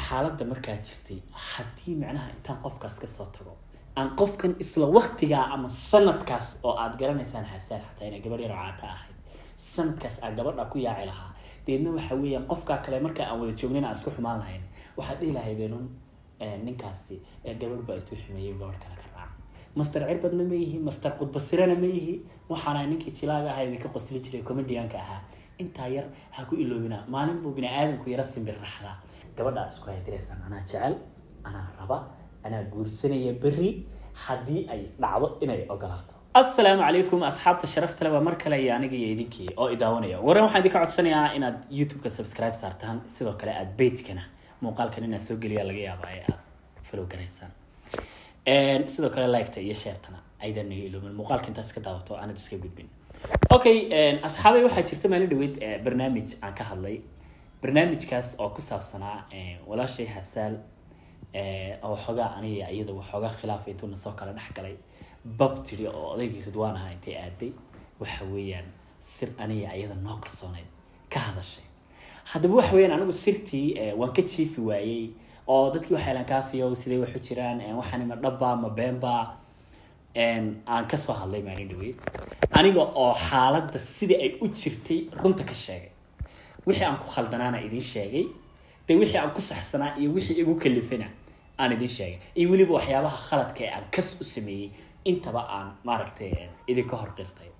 xaaladda markaa jirtay haddii macnaha intaan qofkaas kasoo tago aan qofkan isla waktigaa ama sanadkaas oo aad garanaysaan xasaan xataa inay gabadh yar oo caata ahayd sanadkaas aan gabadha ku yaaci lahaa deedna waxa weeyaan qofkaa kale marka aan wada joognin aan isku xumaan lahayn waxaad dhihi lahaydeenun ninkaasi gabadh baa intuu xumeeyey gabadh kale ka raaca master cirbadna ma yihi master qudbasirana ma yihi waxaana ninkii jilaaga ahaa idinka qosli jiray comedianka ahaa intaa yar ha ku iloobina maalin buu bini aadamku yara simbir raxdaa gabadhaa isku haydireysaan anaa jecel anaa raba anaa guursanaya berri haddii ay dhacdo inay ogolaato assalaamu calaykum asxaabta sharafta leh waa mar kale iyo aniga iyo idinkii oo idaawanaya waran waxaan idinka codsanayaa inaad youtube-ka subscribe saartaan sidoo kale aad pagekana muuqaalkan inaad soo geliya laga yaaba ee aad follow garaysaan sidoo kale liketa iyo sheertana aydan naga iloomin muuqaalka intaas ka daawato aanad iska gudbin okay asxaabay waxaa jirta maalin dhaweyd barnaamij aan ka hadlay barnaamijkaas oo ku saabsanaa walaashay hasaal oo xoogaa aniga iyada waxoogaa khilaafa intuu nasoo kala dhex galay bab tiri oo odaygii ridwaan ahaa intay aaday waxa weeyaan sir aniga iyada noo qarsooneyd ka hadashay haddaba waxa weeyaan anigu sirtii waan ka jiifi waayey oo dadkii waxay lan kaafiyo siday waxu jiraan waxaan ma dhabba ma beenba aan kasoo hadlay maalin dhaweyd aniga oo xaaladda sidii ay u jirtay runta ka sheegay wixii aan ku khaldanaana idiin sheegay de wixii aan ku saxsanaa iyo wixii igu kalifana aan idiin sheegay iyo weliba waxyaabaha khaladka ee aan kas u sameeyey intaba aan maaragtay idinka hor qirtay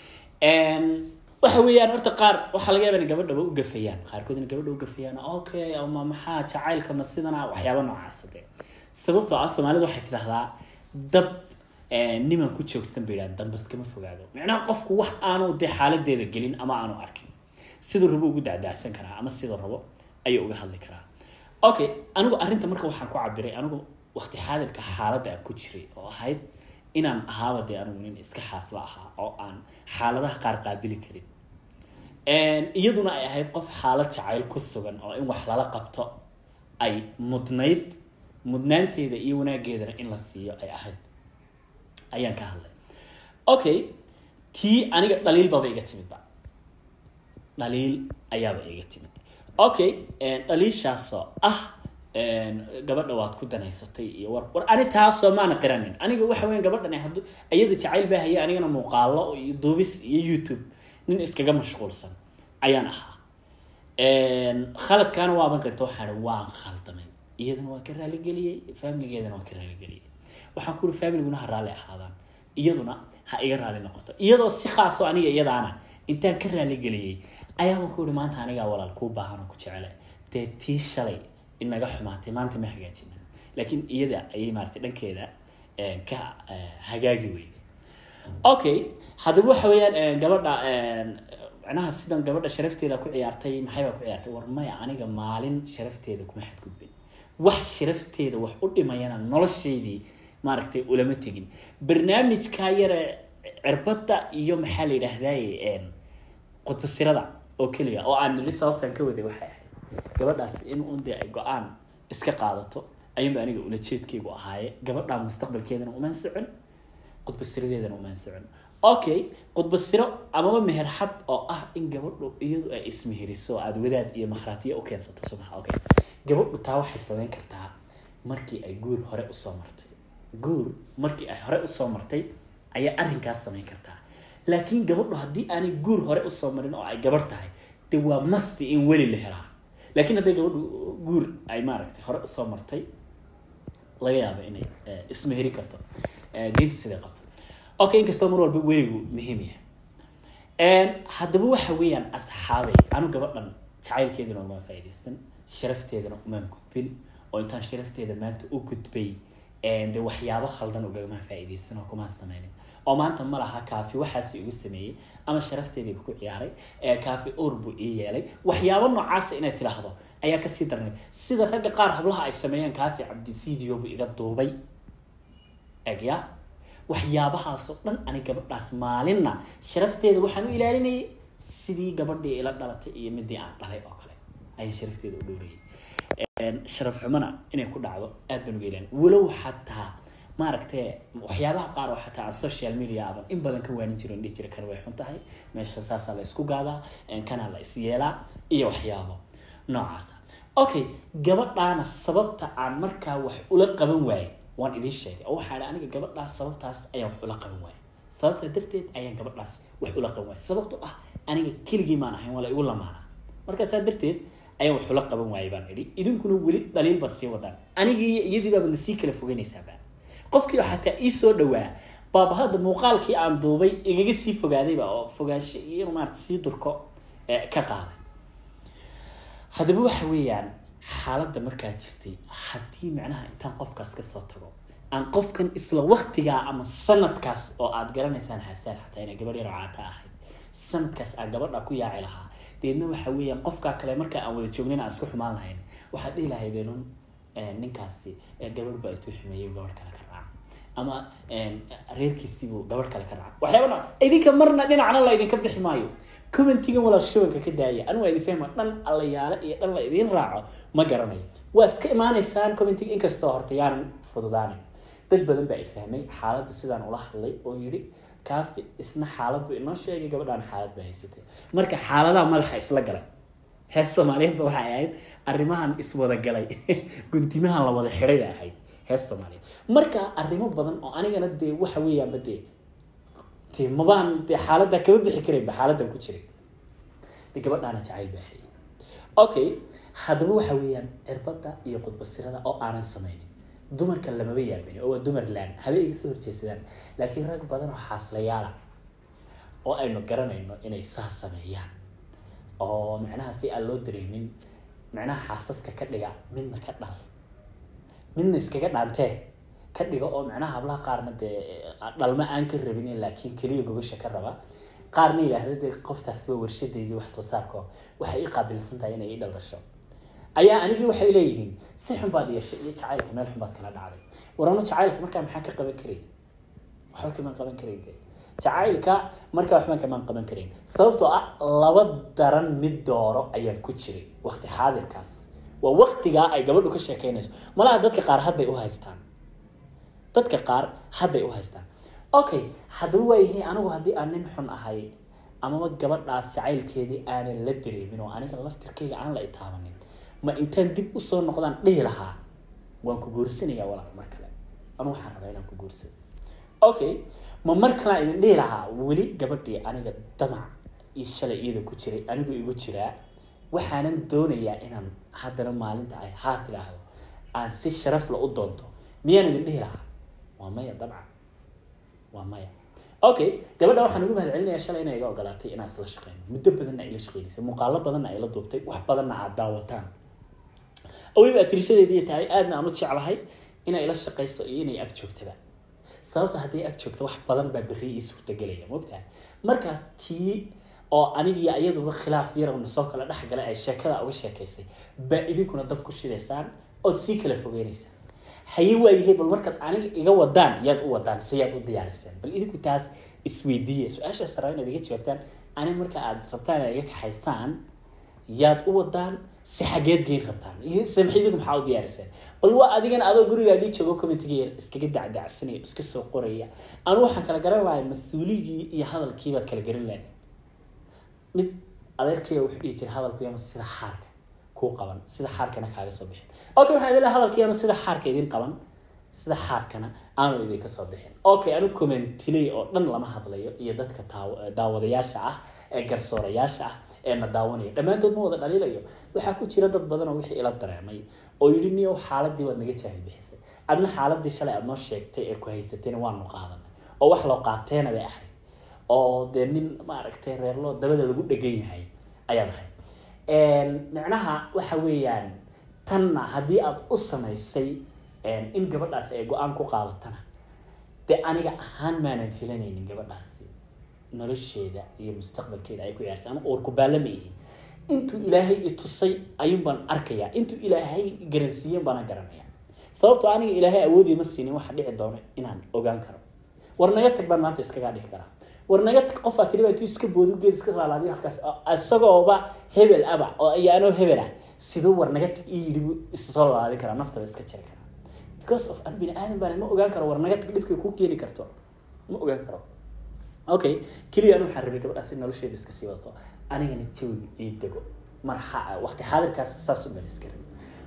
waxa weeyaan horta qaar waxaa laga yaaba in gabadhaba u gafayaan qaarkood in gabadha u gafayaan okay ama maxaa jacaylka ma sidana waxyaaba noocaasa de sababtoo ah soomaalidu waxay tidhahdaa dab niman ku joogsan bay yidhahan dambas kama fogaado micnaha qofku wax aanu dee xaaladeeda gelin ama aanu arkin siduu rabo ugu dacdaacsan karaa ama siduu rabo ayuu uga hadli karaa okay anigu arrinta marka waxaan ku cabiray anigu waqti xaadirka xaaladda aan ku jiray oo ahayd inaan ahaaba dee anigu nin iska xaasla ahaa oo aan xaaladaha qaar qaabili karin iyaduna ay ahayd qof xaalad jacayl ku sugan oo in wax lala qabto ay mudnayd mudnaanteeda iyo wanaageedana in la siiyo ay ahayd ayaan ka hadlay okay tii aniga dhaliil baba iga timidba dhaliil ayaaba iga timid okay dhaliishaasoo ah gabadha waad ku danaysatay iyo war war ani taasoo maana qiranin aniga waxa weya gabadhan hadu iyada jacayl baa haya anigana muuqaalo iyo duubis iyo youtube nin iskaga mashquulsan ayaan ahaa khaladkaana waaban qirta waxaan waan khaldamay iyadana waan ka raaligeliyey familigeedana waan ka raaligeliyey waxaan ku uri familiguna ha raalli ahaadaan iyaduna ha iga raali noqoto iyadoo si khaaso aniga iyadaana intaan ka raaligeliyey ayaaba ku uri maanta anigaa walaal kuu baahan oo ku jecele dee tii shalay inaga xumaatay maanta ma hagaajina laakiin iyada ayay maarata dhankeeda ka hagaagi weyday okay haddaba waxa weeyaan gabadha macnaha sidan gabadha sharafteeda ku ciyaartay maxaybaa ku ciyaartay war maya aniga maalin sharafteeda kuma xadgudbin wax sharafteeda wax u dhimayana noloshaydii maaragtay ulama tegin barnaamijkaa yare cirbadda iyo maxaa la yidhaahdaye qudbasirada oo keliya oo aan nili sababtan ka waday waxay ahayd gabadhaas in un dee ay go-aan iska qaadato ayuunba aniga ulajeedkaygu ahaaye gabadhaa mustaqbalkeedana umaan socon qudbasiradeedana umaan socon okay qudbasiro amaba meherxad oo ah in gabadhu iyadu ay ismeheriso aada wadaad iyo makhraatiya u keensato subaxa okay gabadhu taa waxay sameyn kartaa markii ay guur hore usoo martay guur markii ay hore usoo martay ayaa arrinkaas sameyn kartaa laakiin gabadhu haddii aanay guur hore usoo marin oo ay gabarh tahay de waa masti in weli la helaa laakiin hadday gabadhu guur ay maaragtay hore usoo martay laga yaabo inay ismeheri karto diintu siday qabto okay inkastoo mar walba weligu muhiim yahay haddaba waxa weeyaan asxaabay anu gabadhan jacaylkeedana umaan faa'iidaysan sharafteedana umaan gudbin oo intaan sharafteeda maanta u gudbay de waxyaabo khaldan ugagama faa'iidaysan oo kumaan sameynin oo maanta ma laha kaafi waxaas igu sameeyey ama sharafteediiba ku ciyaaray kaafi or buu ii yeelay waxyaabo noocaasa inay tidhaahdo ayaa kasii darnay sida ragga qaar hablaha ay sameeyeen kaafi cabdi video buu iga duubay egya waxyaabahaasoo dhan ani gabadhaas maalinna sharafteeda waxaan u ilaalinayay sidii gabadhii ila dhalatay iyo midii aan dhalay oo kale ayaan sharafteeda u dhowrayay sharaf xumana inay ku dhacdo aad baan uga ilaalin walow xataa maaragtay waxyaabaha qaar oo xataa aan social media aban in badan ka waanin jiro dhihi jira kan way xun tahay meesha saasaa la isku gaadaa kanaa la is yeelaa iyo waxyaabo noocaasa okay gabadhaana sababta aan markaa wax ula qaban waayey waan idiin sheegay oo waxaa dha aniga gabadhaas sababtaas ayaan wax ula qaban waayey sababtaa darteed ayaan gabadhaas wax ula qaban waayey sababto ah aniga keligii maan ahayn waa la igu lamaana markaasaa darteed ayaan wax ula qaban waayey baan idhi idinkuna weli dhaliil baad sii wadaan anigii iyadii baabad na sii kala fogeynaysaaba qofkii oo xataa ii soo dhawaa baaba hadda muuqaalkii aan duubay igaga sii fogaadayba oo fogaansho iyo inuu maarata sii durko ka qaaday haddaba waxa weeyaan xaaladda markaa jirtay haddii macnaha intaan qofkaas kasoo tago aan qofkan isla waktigaa ama sanadkaas oo aad garanaysaan xasaan xataa inay gabadh yar caata ahayd sanadkaas aan gabadha ku yaaci lahaa deedna waxa weeyaan qofkaa kale markaa aan wada joognin aan isku xumaan lahayn waxaad dhihi lahaydeenun ninkaasi gabadh baa intuu xumeeyey gabadh kale ka raaca ama reerkiisiibuu gabadh kale ka raaca waxyaaba nooc idinka marna dhinacna la idinka bixi maayo commentigan walaal shabanka ka daaya anigu waa idin fahma dhan allayaale iyo dhan la idiin raaco ma garanayo waa iska imaanaysaan commentiga inkastoo horta yaanan fududaanin dad badan baa i fahmay xaaladda sidaan ula hadlay oo yidhi kaafi isna xaalad buu inoo sheegay gabadhaan xaalad baa haysatay marka xaaladaha madaxa isla galay hees soomaaliyeedba waxay ahayd arrimahan iswada galay guntimahan la wada xidhay bay ahayd hees soomaaliyeed marka arrimo badan oo anigana dee waxa weeyaanba dee dee mabaan dee xaaladda kama bixi karaynba xaaladdan ku jiray dee gabadhaana jacayl baa hayay okay haddaba waxa weeyaan cirbadda iyo qudbasirada oo aanan samaynin dumarka lamaba yaabini oo waa dumar laan habe iga soo horjeedsadaan laakiin rag badan oo xaaslayaala oo aynu garanayno inay saa sameeyaan oo macnaha si aan loo dareemin macnaha xaasaska ka dhiga midna ka dhal midna iskaga dhaantee ka dhiga oo macnaha hablaha qaarna dee dhalma aan ka rabin laakiin keliya gogasha ka raba qaarna yidhaahda dee qoftaasi waa warshadeydii wax soo saarko waxay i qaabilsan tahay inay i dhaldhasho ayaa anigii waxay leeyihiin si xun baad yeeshay iyo jacaylka meel xun baad kala dhacday warano jacaylka markaa maxaa ka qaban karayn waxba kamaan qaban karayn de jacaylka markaa waxbaan kamaan qaban karayn sababtoo ah laba daran mid dooro ayaan ku jiray waqti xaadirkaas waa waqtigaa ay gabadhu ka sheekeynayso malaha dadka qaar hadday u haystaan dadka qaar hadday u haystaan okay haddaba waayihiin anigu haddii aan nin xun ahay amaba gabadhaas jacaylkeedii aanan la dareemin oo aniga laftirkayga aan la itaabanin ma intaan dib usoo noqdaan dhihi lahaa waan ku guursanayaa walaal mar kale anu waxaan rabaa inaan ku guursado okay ma mar kalea idin dhihi lahaa weli gabadhii aniga damac iyo shalay iyada ku jiray anigu igu jiraa waxaanan doonayaa inaan haddana maalinta ay haa tidhaahdo aan si sharafla u doonto miyaan idin dhihi lahaa waa maya dabcan waa maya okay gabadha waxaan ugu mahad celinayaa shalay inay iga ogolaatay inaan isla shaqeyno muddo badanna ay la shaqeynaysay muuqaalo badanna ay la duubtay wax badanna aad daawataan weliba atirishadeedii tahay aadna aan u jeclahay inay la shaqeyso iyo inay ag joogtaba sababta hadday ag joogto wax badan baa berri ii suurtagelaya mogtahay marka tii oo anigii iyaduba khilaaf yar na soo kala dhexgalay ay sheekada uga sheekaysay baa idinkuna dab ku shidaysaan ood sii kala fogeynaysaan haye waayahay bal markaad aniga iga wadaan yaad u wadaan se yaad u diyaariseen bal idinku taas isweydiiya su-aashaas rabaa inaad iga jawaabtaan aniga marka aad rabtaan inaad iga kaxaysaan yaad u wadaan si xageed geyn rabtaan samx idinku maxaa u diyaariseen bal waa adigana adoo gurigaagii joogo commentiga yar iskaga dacdacsanaya iska soo qoraya anu waxaan kala garan lahay mas-uuligii iyo hadalkii baad kala garan lahayd mid adeerkaya wuxuu dhihi jiray hadalku yama sida xaarka kuu qaban sida xaarkana kaaga soo bixin okay waxaan idin lahay hadalku yama sida xaarka idin qaban sida xaarkana aanu idinka soo bixin okay anu commentilay oo dhan lama hadlayo iyo dadka daawadayaasha ah ee garsoorayaasha ah ee na daawanaya dhammaantood ma wada dhaliilayo waxaa ku jira dad badan oo wixii ila dareemay oo yidhi niyow xaaladii waad naga jaahil bixisay adna xaaladii shalay aad noo sheegtay ee ku haysatayna waanu qaadanay oo wax loo qaateena bay ahayd oo dee nin maaragtay reerloo dabada lagu dhegan yahay ayaad ahayd micnaha waxa weeyaan tanna haddii aad u samaysay in gabadhaasi ay go-aan ku qaadatana dee aniga ahaan maanan filanaynin gabadhaasi nolosheeda iyo mustaqbalkeeda ay ku ciyaarsa ama uurku baalama ihi intuu ilaahay i tusay ayuun baan arkayaa intuu ilaahay garansiiyen baana garanaya sababtoo aniga ilaahay awoodii ma siinin waxa dhici doono inaan ogaan karo war naga tag baan maanta iskagaa dhihi karaa war naga tag qofaa tiri baa intuu iska boodu geed iska laalaadiyo halkaas isagooba hebel aba oo ayaanoo hebel ah siduu war naga tag ii yidhi issoo laalaadin karaa naftaba iska jari karaa because of an bini aadan baan ma ogaan karo war naga tag dhibkay kuu keeni karto ma ogaan karo okay keliya anu waxaan rabay gabadhaas in nolosheeda iska sii wadato anigana jawiga ii dego marxa waqti xaadirkaas saas u meel iska rabay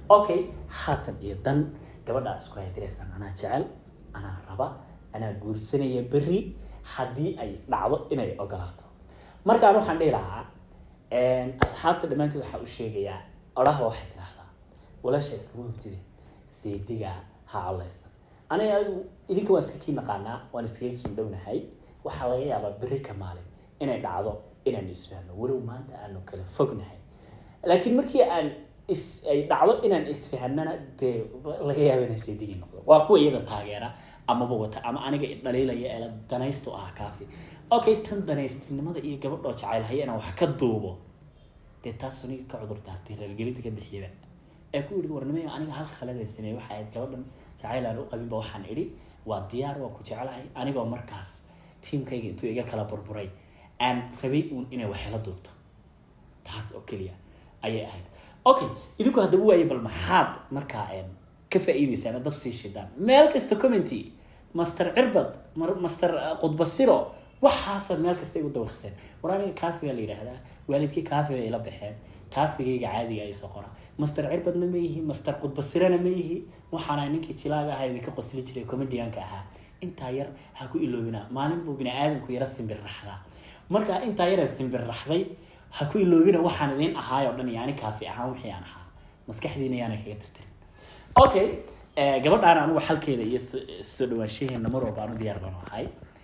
okay haatan iyo dan gabadha isku haydiraysan anaa jecel anaa raba anaa guursanaya berri haddii ay dhacdo inay ogolaato markaan waxaan dhihi lahaa asxaabta dhammaantood waxaa u sheegayaa odhahba waxay tidhaahdaa walaasha iskuma hubtide seediga ha collaysan aniga adigu idinka waan iska kii naqaanaa waan iskaga kiin dhownahay waxaa laga yaabaa berri ka maalin inay dhacdo inaanu isfahno walow maanta aanu kala fognahay laakiin markii aan is ay dhacdo inaan isfahanana dee laga yaaba inaan seedigii noqdo waa kuwa iyada taageera amaba wata ama aniga dhaliilaya ee la danaystu ah kaafi okay tan danaystinimada iyo gabadhoo jacaylhaya inaan wax ka duubo dee taasoo niga ka cudur daartay reergelinta ka bixiyaba ee ku yidhi warnimayo aniga hal khalada sameeyey waxa ahayd gabadhan jacayl aan u qabinba waxaan idhi waa diyaar waa ku jecelahay anigoo markaas tiimkayga intuu iga kala burburay aan rabay uun inay waxela duubto taas oo keliya ayay ahayd okay idinku haddaba waaye bal maxaad markaa ka faa'iideysaan dab sii shidaan meel kasta commenty master cirbad master qudbasiro waxaasaad meel kasta igu dawaqiseen war aniga kaafigaa la yidhaahdaa waalidkii kaafiga ay la baxeen kaafigayga caadiga ay soo qora master cirbadna ma yihi master qudbasirana ma yihi waxaana ninkii jilaaga ahaa idinka qosli jiray comedianka ahaa intaa yar ha ku iloobina maalin buu bini aadamku yara simbir raxdaa marka intaa yara simbir raxday ha ku iloobina waxaan idin ahaay oo dhan yani kaafi ahaan wixii aan ahaa maskaxdiina yaana kaga tirtirin okay gabadhaan anigu xalkeeda iyo soo dhawaanshaheena mar walba aanu diyaar baan ahay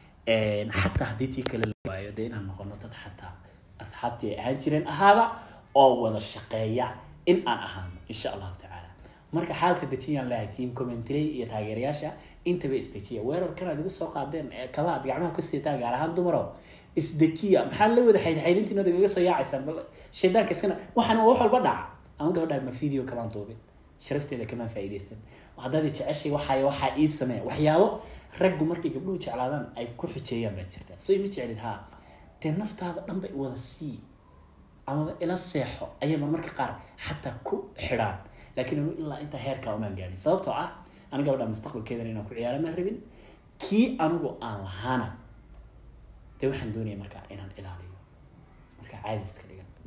xataa haddii tii kale la waayo dee inaan noqono dad xataa asxaabtii ay ahaan jireen ahaada oo wada shaqeeya in aan ahaano insha allahu tacaala marka xaalka dejiyaan leeyahay team commentary iyo taageerayaasha intaba isdejiya weerarkan aad igu soo qaadeen kaba aad gacmaha ku siitaan gaar ahaan dumaro isdejiya maxaa la wada xaydxaydintiinood igaga soo yaacaysaan bal shaydaanka iskana waxaan wax walba dhaca ama gabadhaa ma video kamaan duubin sharafteeda kamaan faa'iidaysan haddaad jeceshay waxay waxaa ii sameeya waxyaabo raggu markay gabdhuhu jeclaadaan ay ku xujeeyaan baa jirta soo ima jeclid haa dee naftaada dhanba wada sii amaba ila seexo ayay marmarka qaar xataa ku xidhaan laakiin anu ilaa intaa heerkaa umaan gaadhin sababtoo ah aniga gabadha mustaqbalkeedan inaan ku ciyaara maan rabin kii anigu aan lahaana dee waxaan doonaya markaa inaan ilaaliyo markaa caadi iska dhigan